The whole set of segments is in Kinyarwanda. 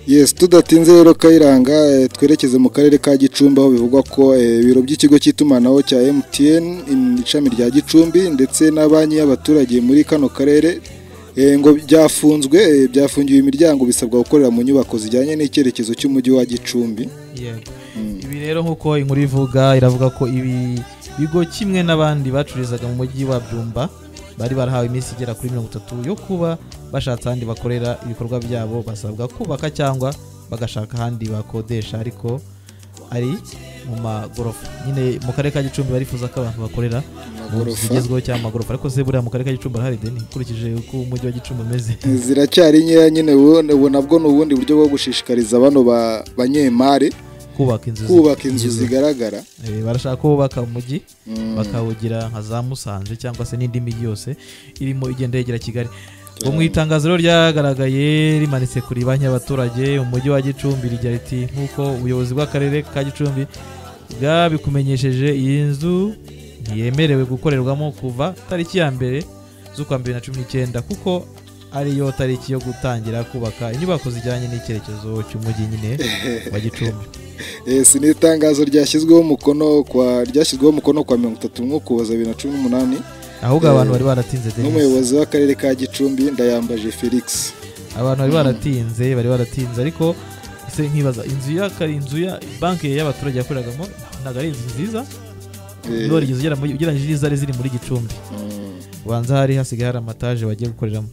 Yes, tudatinze rero Kayiranga eh, twerekeze mu karere ka Gicumbi aho bivugwa ko eh, ibiro by'ikigo cy'itumanaho cya MTN in- ishami rya Gicumbi ndetse na banki y'abaturage muri kano karere eh, ngo byafunzwe eh, byafungiwe imiryango bisabwa gukorera mu nyubako zijyanye n'icyerekezo cy'umujyi wa Gicumbi yego Mm. ibi rero nk'uko inkuru ivuga iravuga ko ibi bigo kimwe n'abandi bacururizaga mu mujyi wa byumba bari barahawe iminsi igera kuri mirongo itatu yo kuba bashatse ahandi bakorera ibikorwa byabo basabwa kubaka cyangwa bagashaka ahandi bakodesha ariko ari mu magorofa nyine mu karere ka gicumbi barifuza ko abantu bakorera mu nzu amagorofa zigezweho cyangwa amagorofa ariko se buriya mu karere ka gicumbi arahari deni ukurikije uko umujyi wa gicumbi umeze ziracyari nkeya nyine ubu- ubu nabwo ni ubundi buryo bwo gushishikariza bano ba- banyemari kubaka inzu zi- kubaka inzu zigezweho. zigaragara Eh, barashaka ko bubaka umujyi Mm. bakawugira nka za musanze cyangwa se n'indi mijyi yose irimo igenda yegera kigali ubwo mu itangazo rero ryagaragaye rimanitse kuri banki y'abaturage umujyi wa gicumbi rigira riti nk'uko ubuyobozi bw'akarere ka gicumbi bwabikumenyesheje iyi nzu ntiyemerewe gukorerwamo kuva tariki ya mbere z'ukwa mbere na cumi n'icyenda kuko ariyo tariki yo gutangira kubaka inyubako zijyanye n'icyerekezo cy'umujyi nyine wa gicumbi Yes, ni itangazo ryashyizweho umukono kwa ryashyizweho umukono kwa mirongo itatu n'umwe ukuboza bibiri na cumi n'umunani ahubwo abantu bari baratinze Denise. n'umuyobozi w'akarere ka gicumbi ndayambaje felix abantu bari baratinze bari baratinze ariko ese nkibaza inzu ya kari inzu ya banki y'abaturage yakoreragamo ntabwo ari inzu nziza Eh, warigeze ugera muri- ugereranyije n'izari ziri muri gicumbi mm, ubanza hari hasigaye hari amataje bagiye gukoreramo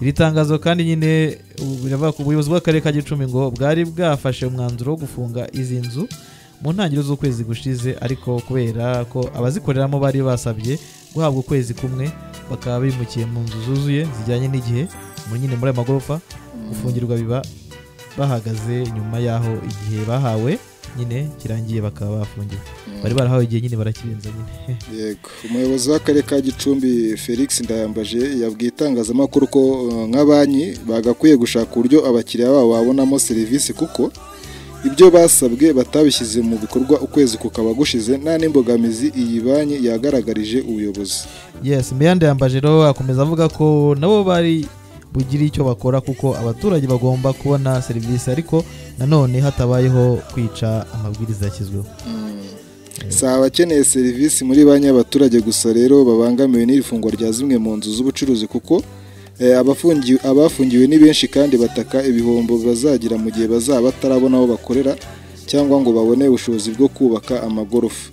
iri tangazo kandi nyine ubu biravuga ko ubuyobozi bw'akarere ka gicumbi ngo bwari bwafashe umwanzuro wo gufunga izi nzu mu ntangiriro z'ukwezi gushize ariko kubera ko abazikoreramo bari basabye guhabwa ukwezi kumwe bakaba bimukiye mu nzu zuzuye zijyanye n'igihe muri nyine muri aya magorofa gufungirwa biba bahagaze nyuma y'aho igihe bahawe nyine kirangiye bakaba bafungiwe mm, bari barahawe igihe nyine barakirenza nyine yego umuyobozi w'akarere ka gicumbi felix ndayambaje yabwiye itangazamakuru ko eh, nka banki bagakwiye gushaka uburyo abakiriya babo babonamo serivisi kuko ibyo basabwe batabishyize mu bikorwa ukwezi kukaba gushize nta n'imbogamizi iyi banki yagaragarije ubuyobozi yes mbeyande yambaje rero akomeza avuga ko nabo bari bugire icyo bakora kuko abaturage bagomba kubona serivisi ariko nanone hatabayeho kwica amabwiriza yashyizweho si abakeneye serivisi muri banki y'abaturage gusa rero babangamiwe n'iri fungwa rya zimwe mu nzu z'ubucuruzi kuko eh, abafungi- abafungiwe ni benshi kandi bataka ibihombo bazagira mu gihe bazaba batarabona aho bakorera cyangwa ngo babone ubushobozi bwo kubaka amagorofa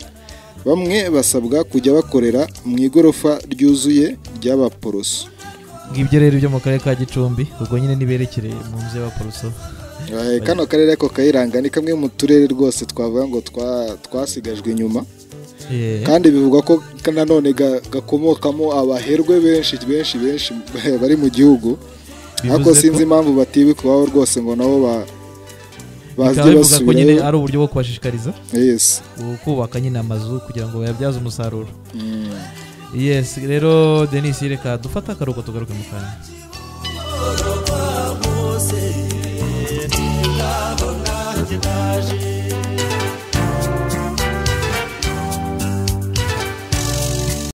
bamwe basabwa kujya bakorera mu igorofa ryuzuye ry'abaporoso ngibyo rero ibyo mu karere ka gicumbi ubwo nyine niberekere mu nzu y'abaporoso Eh, kano karere ko kayiranga ni kamwe mu turere rwose twavuga ngo twa- twasigajwe inyuma Eh, kandi bivugwa ko nanone ga- gakomokamo abaherwe benshi benshi benshi bari mu gihugu ariko bivuze sinzi ko- impamvu batibi kubaho rwose ngo nabo ba bikaba bazajye bivuga ko nyine basubirayo ari uburyo bwo kubashishikariza yes kubaka nyine amazu kugira ngo bayabyaze umusaruro Mm. yes rero denise reka dufate akaruhuko tugaruke mu kanya Thank